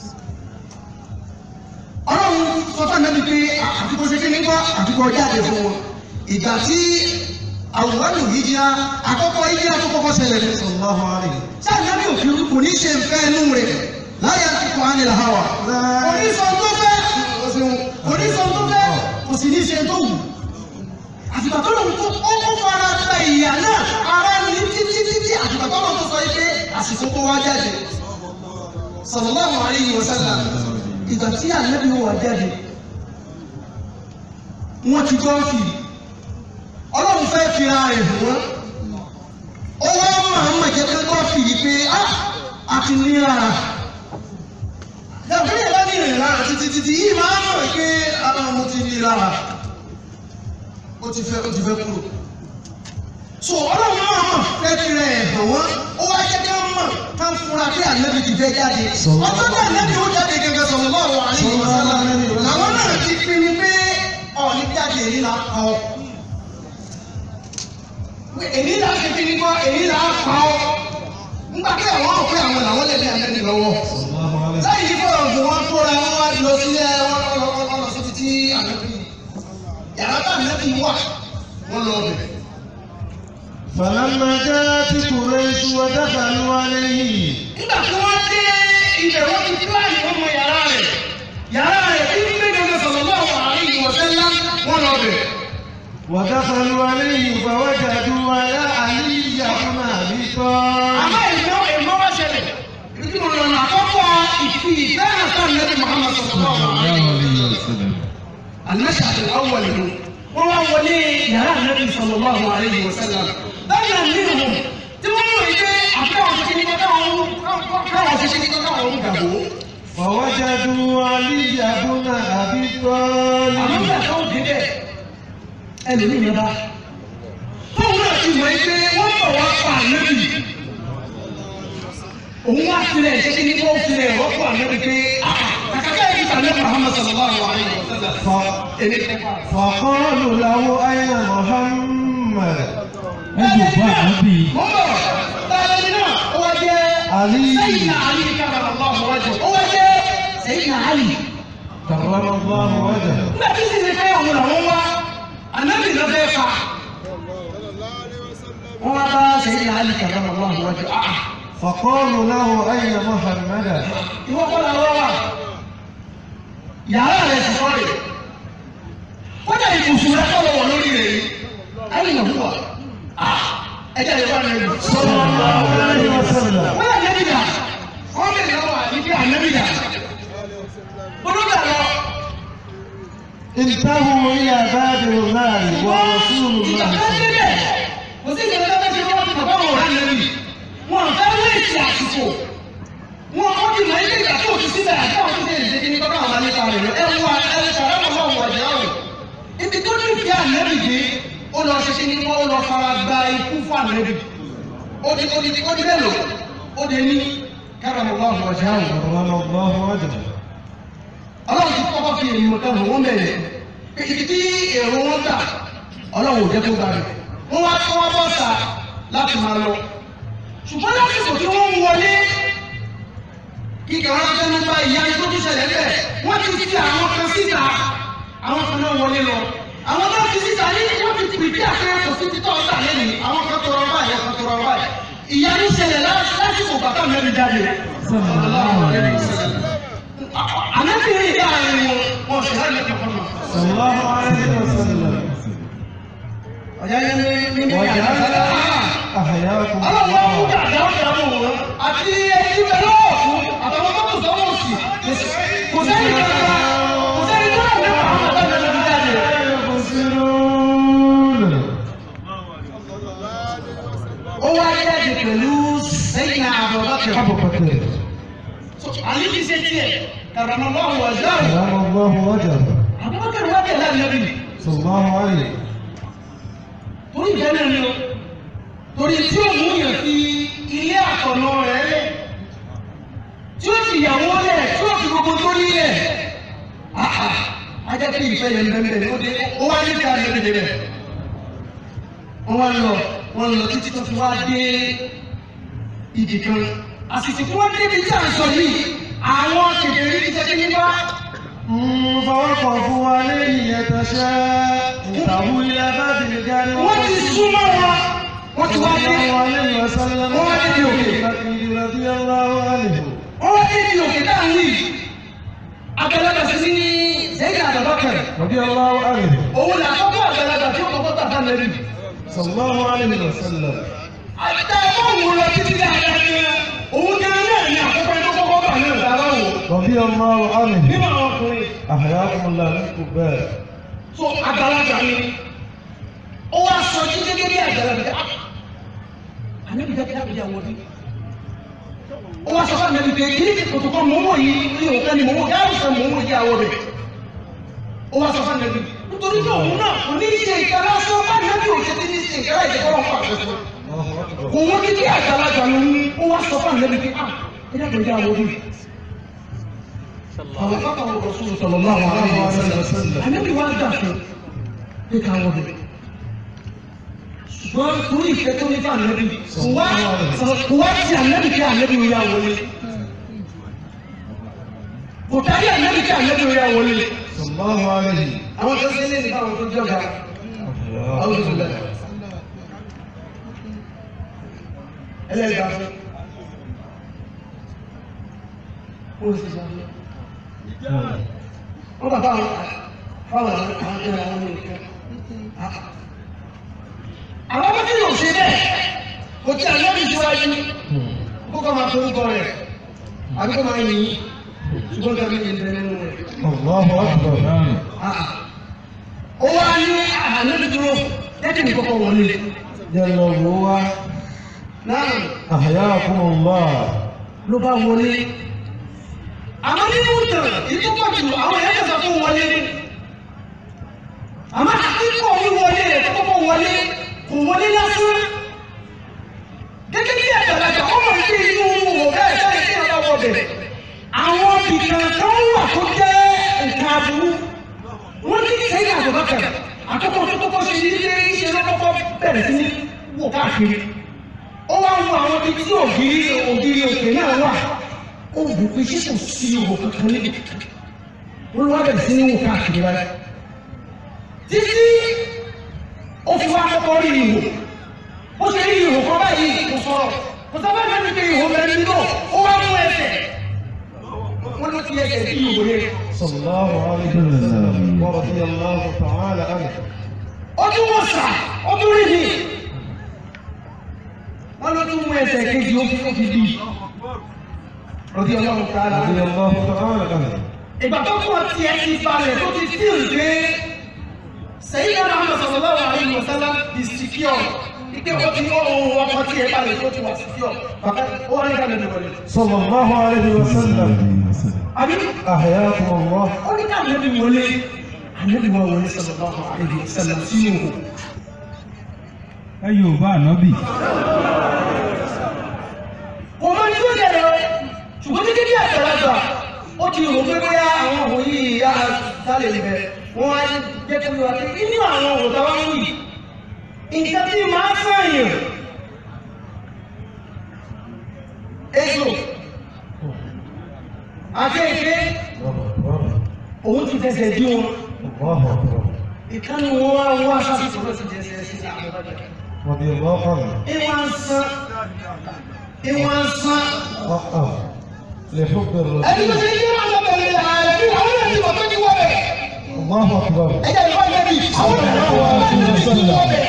ọlọ́run sọ fún ànábì pé àfikọ́ ṣe kí ní gbọ́ àfikọ́ jáde fún wọn. ìgbà tí àwòrán ìjìyà àkọ́kọ́ ìjìyà tó kọ́kọ́ ṣẹlẹ̀ ní
صلى الله عليه
sáà nàbí òfin kò ní ṣe nǹkan ẹnu rẹ̀ láyé àtìkọ́ ánìlà hàwà onísọ̀ tó fẹ́ onísọ̀ tó fẹ́ kò sì ní ṣe tó wù àtìgbà tó lòun tó ó kó fara gba ìyá náà ara ní títí títí àtìgbà tó lòun tó sọ pé àsìkò kó wá jáde sallallahu alaihi wasallam ìgbà tí ànábì wà jáde wọ́n ti gbọ́ fi ọlọ́run fẹ́ fi ara rẹ̀ hàn wọ́n ó wá máa ń mọ̀jẹ́ pé gbọ́ fi yìí pé ah a ti ní lára yàtọ̀ yẹn bá ní ìrìn lára títí títí yìí máa ń mọ̀ pé ara mo ti ní lára ó ti fẹ́ ó ti fẹ́ kúrò so ọlọ́run máa mọ̀ fẹ́ fi rẹ̀ hàn wọ́n ó wá jẹ́ ká mọ̀ ká ń fura pé ànábì ti fẹ́ jáde ọjọ́ tí ànábì ó jáde gẹ́gẹ́ sallallahu alaihi wasallam làwọn náà ti pinnu pé ọ̀ọ́ni jáde èyí là pa ọ́ èyí là ṣe kí ni kọ́ èyí là pa ọ́ nígbà tí àwọn ò pé àwọn làwọn lè dé ànábì lọ́wọ́ lẹ́yìn fọ̀rọ̀ fún wọn tóra wọn wá lọ sílẹ̀ wọn lọ wọn lọ sí títí ànábì yàrá tá ànábì wà wọn lọ bẹ̀.
فلما جاءت قريش ودخلوا عليه
nígbà tí wọ́n dé ibẹ̀ wọ́n ti pílánì wọn mọ yàrá rẹ̀ yàrá rẹ̀ tí ń gbé gẹ́gẹ́ sallallahu alaihi wa sallam wọn lọ bẹ̀.
ودخلوا عليه فوجدوا على علي بن ابي طالب
àmọ́ ìmọ̀ ìmọ̀ wá ṣẹlẹ̀ ibi tí mo lọ nà àkọ́kọ́ ìfi ìfẹ́ hàn sáà nẹ́bí Muhammad sallallahu alaihi wa sallam. المشهد الأول منه وهو ولي يرى النبي صلى الله عليه وسلم بين منهم تقولوا إيه أكاو تشيني كاو كاو تشيني كاو كاو
فوجدوا علي بن ابي
àmọ́
طالب
nígbà tó dé bẹ́ẹ̀ ẹlòmíì ní bá tóun náà ti mọ̀ ẹ́ pé wọ́n bọ̀ wá pa ànábì òun wá filẹ̀ ṣé kí ni kó filẹ̀ rọ́pò ànábì pé kàkàkà yìí kà ní Muhammad sallallahu alayhi wa sallam
ف-
èmi tẹ́ pa.
فقالوا له اين محمد
Wọ́n kò bá ànábì.
mo ń bọ̀ táyà ní náà ó wá jẹ́
علي
sẹ́yìn àlì kábàrà lọ́wọ́ wájú ó wá jẹ́ sẹ́yìn àlì.
كرم الله وجهه
nígbà tí sì ṣe fẹ́ òun làwọn wá ànábì ló fẹ́ fa. wọ́n wá bá sẹ́yìn àlì kábàrà lọ́wọ́ wájú.
فقالوا له اين محمد
ìwọ kọ́ la wá wà yàrá rẹ̀ sì sọ́ọ̀rì kọjá ibùsùn rẹ̀ kọ́ lọ́wọ́ lórí rẹ̀ yìí ayé nà wúwa ẹjẹ lè wà lẹ́nu.
صلى الله عليه وسلم
wọ́n yà nẹ́bí dà wọ́n bẹ̀rẹ̀ lọ́wọ́ àdìgbé ànẹ́bí dà olóògbé àlọ́
انتهوا الى باب النار ورسول
ìgbà
الله
tó
صلى
dé bẹ̀ kò sí ìgbà tó dé wọ́n ti bàbá wọn rà nẹ́bí wọn fẹ́ wéèsì àsìkò wọn ó ti mọ̀ ilé ìgbà tó ti síbẹ̀ àti àwọn tó ti ṣe kí ni kọ́kọ́ àwọn alẹ́ kan rẹ̀ ẹ wọ ẹ sọ̀rọ̀ mọ̀ mọ̀ wọ̀jẹ̀ ọ̀rọ̀ ibi tó ní ìfẹ́ ànẹ́bí dé ó lọ ṣe kí ni wọ́n ó lọ fara gba ikú fún ànẹ́bí ó di ó di ó di bẹ́ẹ̀ lò ó di ní káràmọ̀ mọ̀ wọ̀jẹ̀ ọ̀rọ̀
كرم الله وجهه
ọlọ́run ti kọ́kọ́ fi èèmọ̀ kan hàn wọ́n bẹ̀rẹ̀ pé ibi tí èrò wọn gbà ọlọ́run ò jẹ́ kó gbà rẹ̀ wọ́n wá kọ́ wọ́n bọ́ sà láti máa lọ ṣùgbọ́n lásìkò tí wọ́n ń wọlé kíkà wọn fẹ́nu bá ìyá tó tún ṣẹlẹ̀ bẹ́ẹ̀ wọ́n ti fi àwọn kan síta àwọn kan náà wọlé lọ àwọn náà fi síta ní wọ́n ti pèpè àfẹ́rẹ́sọ sí títọ́ ọ̀tà lẹ́nu àwọn kan tọrọ báyìí àwọn kan tọrọ báyìí ìyá ní ṣẹlẹ̀ lásìkò bàtà mẹ́rin jáde ànábìrin ìyá àárín wọn wọn sì hàn lẹ́kọ̀ọ́ fún wọn.
صلى الله عليه وسلم
ọ̀yá yẹn ní ní ní
وجعل
àyàfẹ́lẹ́
احياكم
ọlọ́wọ́ ń
الله
dàgbà ọ̀dà mọ̀ wọn àti ẹni bẹ lọ́wọ́ fún àtàwọn tó kù sọ́wọ́ sí kò sẹ́ni kankan kò sẹ́ni tó lọ́wọ́ nípa àwọn ọ̀dọ́ ìjọba ti jáde.
يبصرون
ó wá jáde pẹ̀lú sẹ́yìn àbọ̀bọ̀kẹ́
ابو بكر
àlí ti ṣe tiẹ̀ kàràmọ́ lọ́wọ́ ọ̀dọ́
كرم الله وجهه
àbọ̀bọ̀kẹ́ wá tẹ̀lé ànábì
صلى الله عليه
torí ìfẹ́ náà ni o torí tí ó mú yàn fi ilé àkànná rẹ̀ lẹ̀ tí ó fi ìyàwó lẹ̀ tí ó fi gbogbo tó nílẹ̀ àhà ajá pé ìfẹ́ yẹn bẹ́ẹ̀ bẹ́ẹ̀ ó dé ó wá ní ká lè dé bẹ́ẹ̀ wọ́n wá lọ wọ́n lọ títí tó fi wá dé ibì kan àsìkò tí wọ́n débi tí à ń sọ yìí àwọn kékeré ní jẹ́ kí ní bá
فوقفوا عليه يتشاء انتهوا الى باب الجار
wọ́n ti súnmọ́ wọn wọ́n ti wá
صلى
dé.
الله عليه وسلم
هو الذي يوكل.
بكر رضي الله عنه
wọ́n wá dé ibi òkè dáhùn yìí àgbàlagbà sí ní sẹ́yìn àbàbà kẹrẹ̀
رضي الله عنه
òun là kọ́kọ́ àgbàlagbà tí ó kọ́kọ́ gbà fún ẹ̀rí.
صلى الله عليه وسلم
àtẹ ọ̀hún lọ títí dáadáa ní òun gan náà ní àkọ́kọ́ ẹni tó kọ́kọ́ bà náà dára wò.
رضي الله عنه
nínú àwọn ọkùnrin
أحياكم الله منكم بارك
tó àgbàlagbà ni ó wá sọ jí gẹ́gẹ́ bí àgbàlagbà ànábi dàbí dàbí dà wọlé ó wá sọ fún ànábi pé kí ni kòtò kan mọ́wọ́ yìí ní òkè ni mọ́wọ́ yàrá sọ mọ́wọ́ yìí àwọ̀ rẹ̀ ó wá sọ fún ànábi nítorí pé òun náà kò ní ṣe ìkàrà sọ bá ànábi òṣè tí ní ṣe ìkàrà ìjẹ́kọ́ wọn pàṣẹ fún
الله أكبر
kò wọ́n ní bí àgbàlagbà ló ń ó wá sọ fún ànábi pé ah ẹ dàgbà ìjà àwọ̀ rẹ̀ àwọn fáwọn ọ̀rọ̀ sọ̀rọ̀ sọ̀rọ̀ náà wà
الله عليه وسلم
ànábì wá gbà fún pé ká wọ́n bẹ̀. ṣùgbọ́n torí ìfẹ́ tó ní fún ànábì kò wá kò wá ti ànábì kí ànábì ó yá wọlé. kò tàbí ànábì kí ànábì ó yá wọlé.
صلى الله عليه
àwọn tó ṣe lé nípa àwọn tó jọba àwọn tó ṣẹlẹ̀. ẹlẹ́gbàá fún. ó sì sọ fún wọ́n bàbá àwọn fáwọn àwọn àwọn ẹ̀rọ àwọn ọmọ ìfẹ́. àwọn ọmọdé yóò ṣe bẹ́ẹ̀ kò tí àná bí síwájú kó kọ́ máa forúkọ rẹ̀ àbí kó máa yìn ṣùgbọ́n kí a bí yìn nínú rẹ̀.
الله أكبر
ó wá ní àná bí dúró lẹ́kìn ní kọ́kọ́ wọlé.
جل الله
náà
أحياكم الله
ló bá wọlé. àmọ́ nínú ìtàn ìtú pọ̀ jù àwọn ẹ̀yà kẹsàn fún wọlé. àmọ́ àkíkọ̀ wíwọlé rẹ̀ tó kọ́kọ́ wọlé kò wọlé lásán. gẹ́gẹ́ bí àgbàlagbà ó mọ̀ sí inú ọ̀gá ẹ̀ka ìdí ọ̀gá wọbẹ̀. àwọn ibìkan kan wà tó jẹ́ nǹkan aburú. wọ́n ní sẹ́yìn àbúbákà àkọ́kọ́ tó kọ́kọ́ ṣe ní ilé iṣẹ́ lọ́kọ́kọ́ bẹ̀rẹ̀ sí ní wò káàkiri. ó wá wo àwọn ibi tí ògiri ògiri òkè náà wà. ó wù pé ṣé kò sí ihò kankan níbi kankan. wọ́n wá bẹ̀rẹ̀ sí ní wò káàkiri báyìí. títí ó fi wá kọ́kọ́ rí ihò ó ṣe rí ihò kan báyìí kò sọ̀rọ̀ kò sọ fẹ́ẹ́ fi pé ihò mẹ́rin nínú ó wá mú ẹsẹ̀ wọ́n ló fi ẹsẹ̀ sí ihò yẹn.
صلى الله عليه وسلم ورضي الله تعالى عنه
ó tún wọ̀ sà ó tún rí mi wọ́n ló tún mú ẹsẹ̀ kejì ó fi ó fi bí rọ̀dí ọlọ́run ká ara
رضي الله تعالى عنه
ìgbà tó kọ́ tiẹ̀ ti balẹ̀ tó ti fíìl pé sẹ́yìn náà Muhammad sallallahu alaihi wasallam is secure ike ó ti ó ohun ọkọ̀ tiẹ̀ balẹ̀ tó ti wà secure bàbá ó wà nígbà lẹ́nu wọlé.
صلى الله عليه وسلم
àbí
أحياكم الله
ó ní ká ànábì wọlé ànábì wọn wọlé sallallahu alaihi wasallam sínú òkú.
ẹ yóò bá ànábì.
kò mọ ní tó jẹrẹ o ṣùgbọ́n títí bí àgbàlagbà ó ti rò pé bóyá àwọn òun yìí yá sálẹ̀ ibẹ̀ wọ́n á jẹ́ kó yọ àti nínú àwọn òun táwa ń wù yìí nǹkan tí màá fààyàn èso àti èké
الله أكبر
òun ti fẹsẹ̀ dí wọn
الله أكبر
ìkànnì wọn wá wá sásìkò lọ sí jẹsẹ̀ sí àwọn ọ̀dọ́
رضي الله عنه
ìwọ̀n sán ìwọ̀n sán.
أه لحب
ẹni tó
الرسول
ṣe kí wọn lọ bẹ̀rẹ̀ ààrẹ bí àwọn ènìyàn ti mọ̀ tó ti wọ bẹ̀.
الله أكبر
ẹjẹ ìfọ̀ nẹ́bí àwọn ènìyàn wọ nẹ́bí ti wọ bẹ̀.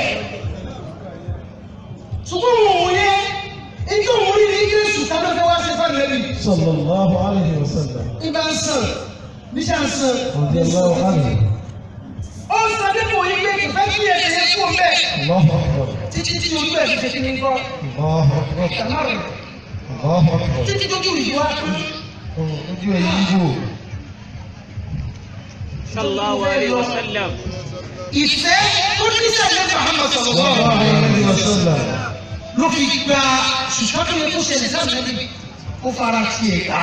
ṣùgbọ́n wọn ò yẹ ijó wọn rí ní Jésù tábẹ́fẹ́ wá ṣe fún nẹ́bí.
صلى الله عليه وسلم
ibà ń sàn níṣà ń sàn.
رضي الله عنه
ó ń sàn dípò yìí pé kò fẹ́ kí ẹsẹ̀ yẹn kú bẹ́ẹ̀.
الله أكبر
títí tí ojú ẹ̀ fi ṣe kí ni kọ́.
الله أكبر
tàmárùn
الله أكبر
títí tójú ìlú wa kú.
ojú ẹ̀ yíwò
sallallahu alayhi wa sallam.
ìfẹ́ tó ní sẹ́lẹ̀ Muhammad sallallahu
الله
alaihi wasallam.
عليه وسلم
ló fi gba ṣùgbọ́n tó yẹ kó ṣẹlẹ̀ sáà nẹ́bí ó fara tiẹ̀ ká.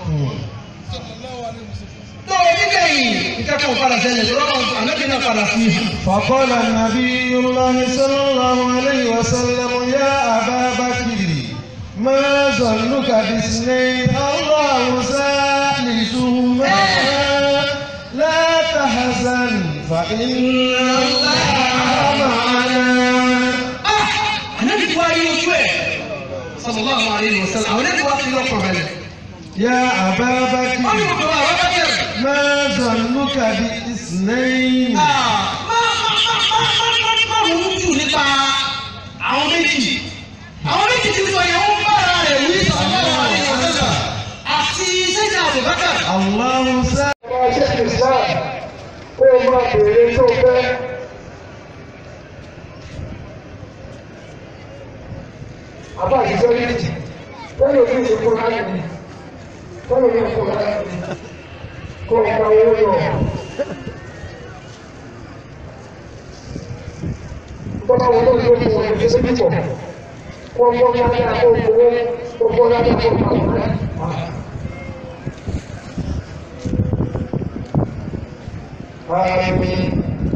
lọ́wọ́ nígbẹ̀yìn nǹkan kan ò padà ṣẹlẹ̀ lọ́wọ́ ànábì náà padà fi hàn.
فقال النبي الله صلى الله عليه وسلم يا أبا بكر ما ظنك باثنين الله ثالثهما لا تحزن فإن الله معنا
ànábì wá rí ojú ẹ̀ sallallahu alaihi wasallam àwọn ẹ̀dùn wá fi lọ́kàn rẹ̀
يا أبا
ó ní
بكر
gbogbo àwọn bẹ́ẹ̀.
ما ظنك باثنين
má má má má má má má ronú jù nípa àwọn méjì àwọn méjì tí sọ yẹn wọ́n bára rẹ̀ wí sọ̀rọ̀ àwọn ènìyàn àti sẹ́yìn àbùbákà.
الله سا
máa ṣe islam kó o máa béèrè tó fẹ́. àbá àṣìṣe méjì lẹ́nu òfin ìṣe fún láti ní lẹ́nu òfin ìṣe fún láti ní kó o gba owó lọ. Bọ́lá wo ló ń lo fún ọ̀rọ̀ ìṣe méjì pọ̀? Wọ́n gbọ́ ní adé àpò owó, wọ́n gbọ́ ní adé àpò owó. Àmín.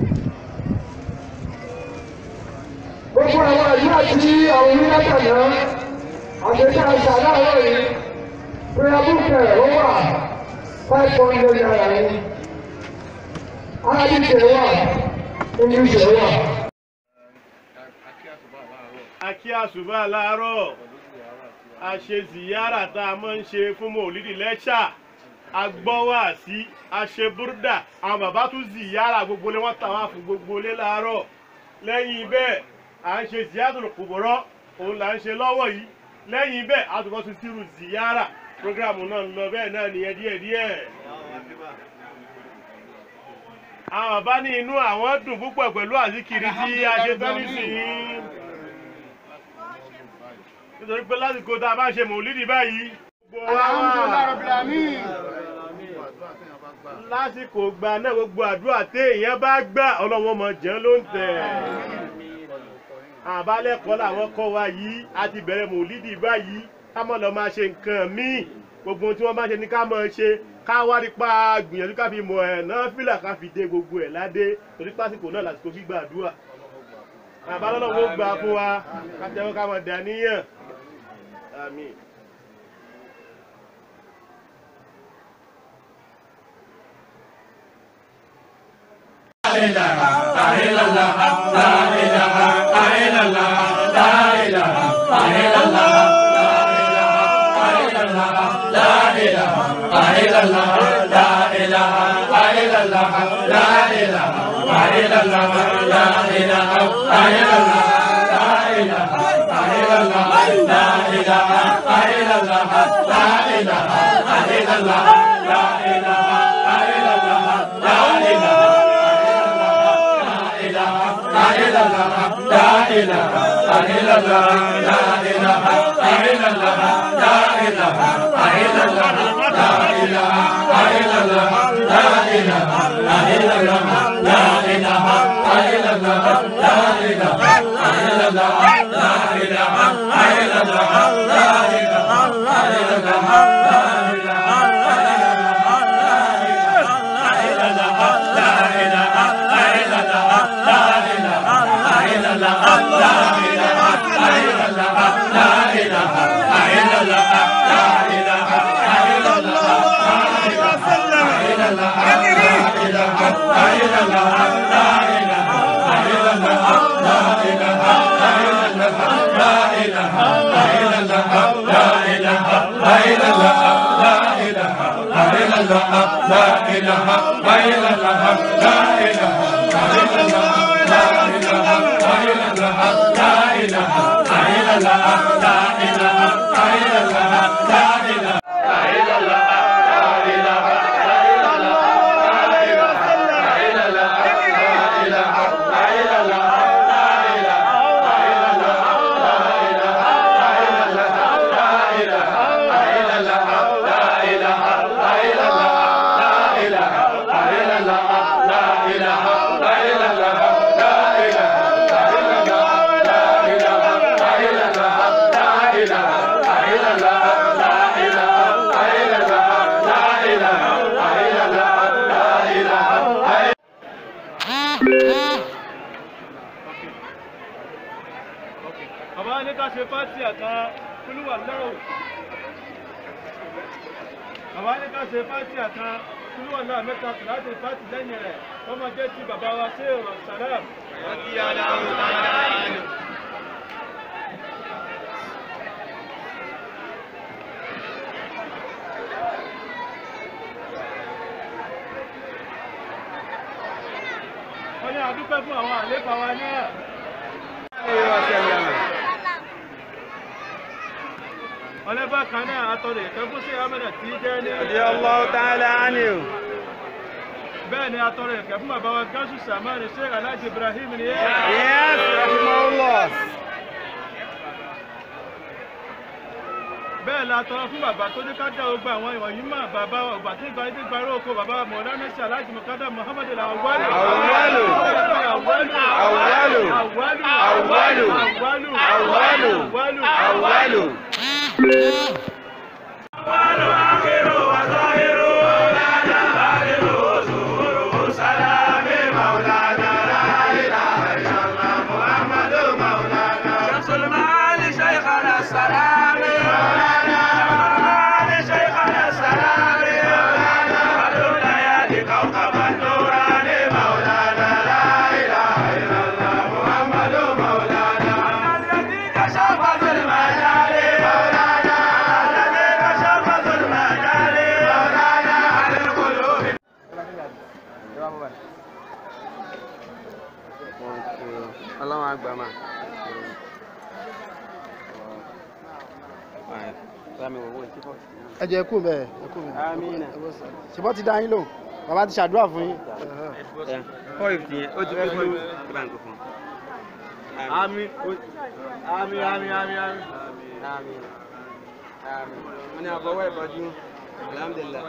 Gbogbo àwọn àyè àti àwọn onílàkàná àtẹ̀tẹ̀ àṣà láàárọ̀ yìí prayer book ẹ̀ ó wà five hundred naira ni. Arabic ẹ̀ wà English ẹ̀ wà.
akí àṣùbà láàárọ̀ a ṣe ziyara tá a máa ń ṣe fún mòlídìí lẹ́ṣà agbọ́wà sí aṣe búrúdà àwọn bàbá tún ziyara gbogbo lé wọ́n tàwọn fún gbogbo lé láàárọ̀ lẹ́yìn bẹ́ẹ̀ à ń ṣe ziyara kùbọ̀rọ̀ òun là ń ṣe lọ́wọ́ yìí lẹ́yìn bẹ́ẹ̀ a tún bọ́ sí sírù ziyara programu náà ń lọ bẹ́ẹ̀ náà nìyẹn díẹ̀díẹ̀ àwọn bàbá ní inú àwọn dùn púpọ̀ pẹ̀lú àzíkiri tí a ṣe tán nísìnyí nítorí pé lásìkò tá a bá ṣe mòlídìí báyìí. gbogbo wa wà lásìkò gba náà gbogbo àdúrà téèyàn bá gbà ọlọ́wọ́n mọ̀ jẹun ló ń tẹ̀. àbálẹ́kọ̀ọ́ làwọn kọ́ wa yìí a ti bẹ̀rẹ̀ mòlídìí báyìí ká mọ̀ lọ máa ṣe nǹkan míì gbogbo ohun tí wọ́n bá ṣe ní ká mọ̀ ṣe ká wá rí pa gbìyànjú ká fi mọ̀ ẹ̀ náà fìlà ká fi dé gbogbo ẹ̀ ládé torí pásìkò náà lásìkò gbígbà àdúrà àbálọ́lọ́wọ́ gbà fún wa ká tẹ́wọ́ ká mọ̀ dàníyàn. Àmín. Bàbá ní ká ṣe fásitì àtàn kúlúwà lọ́rùn. Bàbá ní ká ṣe fásitì àtàn kúlúwà náà mẹ́ta láti fásitì lẹ́yìn rẹ̀. Wọ́n máa jẹ́ ti bàbá wa sí ìrọ̀ sàlám. Wọ́n ti yá dáhùn dáadáa. ní àdúpẹ́ fún àwọn àléfà wa náà. ọlẹ́bà kan náà atọ́rọ̀ ìfẹ́ fún sí amẹ́nà tí jẹ́ ní.
Radiyallahu ta'ala anhu.
bẹ́ẹ̀ ni atọ́rọ̀ ìfẹ́ fún bàbá wa gáṣù sàmánì sheikh alhaji ibrahim ni.
Yes, rahimahullah.
bẹ́ẹ̀ la tọrọ fún bàbá tó ní ká dá ogbà àwọn ìwọ̀nyí mọ̀ bàbá ọgbà tí gba ẹgbẹ́ gba oko bàbá mọ̀lánà sí alhaji mukada muhammad al-awwalu.
Awwalu.
awwalu.
Awwalu.
awwalu.
Awwalu.
awwalu.
Awwalu.
awwalu.
Awwalu. Ọlọ́run àgbà máa. Sámi owó ìtìfọ́.
ẹ jẹ́ kú bẹ́ẹ̀ ẹ kú bẹ́ẹ̀.
Amina.
ṣùgbọ́n ti dá yín lóhùn bàbá ti ṣàdúrà fún yín.
Four fifty yẹn, ó ti pé fún ìbá nǹkan fún.
Àmín. Àmín, àmín, àmín, àmín.
Àmín. Àmín. Wọ́n ní àbọ̀wọ́ ìbọ̀jú. Alhamdulillah.